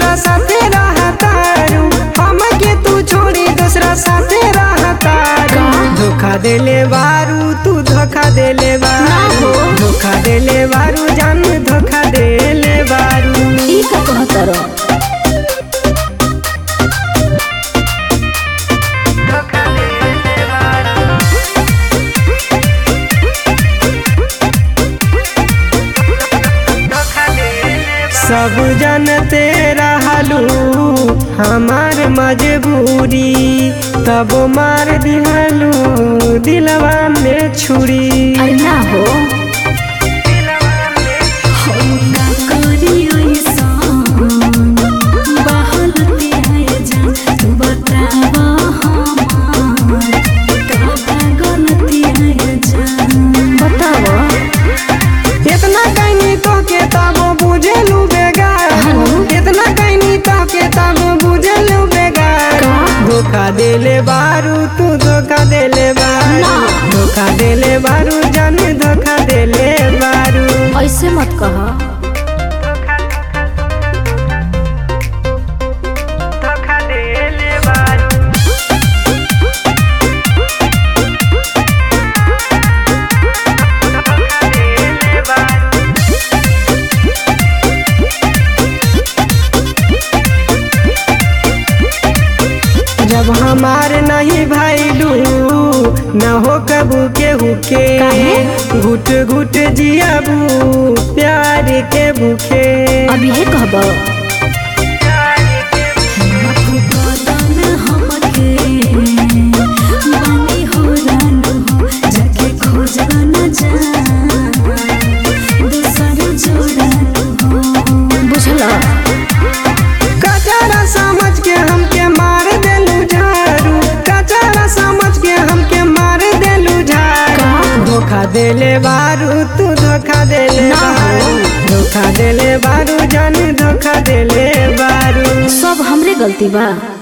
दूसरा साथे रहतारू हमके तू छोड़ी दूसरा साथे रहतारू धोखा देले बारू तू धोखा देले बारू धोखा देले बारू जान धोखा देले बारू ई का कहतर सब जानते रहलू हमार मजबूरी तब मार दिहलू दिलवा में छुरी अरे ना हो बताओ इतना कहनी तो के तब बुझेलू बेगार इतना कहनी तो के तब बुझेलू बेगार धोखा देले बारू तू धोखा देले बारू ना। धोखा देले बारू जान धोखा देले बारू ऐसे मत कह धोखा देले बारू धोखा देले बारू जब हमार नहीं भैलू न हो कबू के हुके काहे? घुट घुट जियाबू प्यार के भूखे अभी है कहब बुझल कचारा समझ के हमके मार देलू झारू कचारा समझ के हमके मार देलू झारू का? धोखा देले बारू तू धोखा देले ना हो। बारू धोखा देले बारू जान धोखा देले बारू सब हमरे गलती बा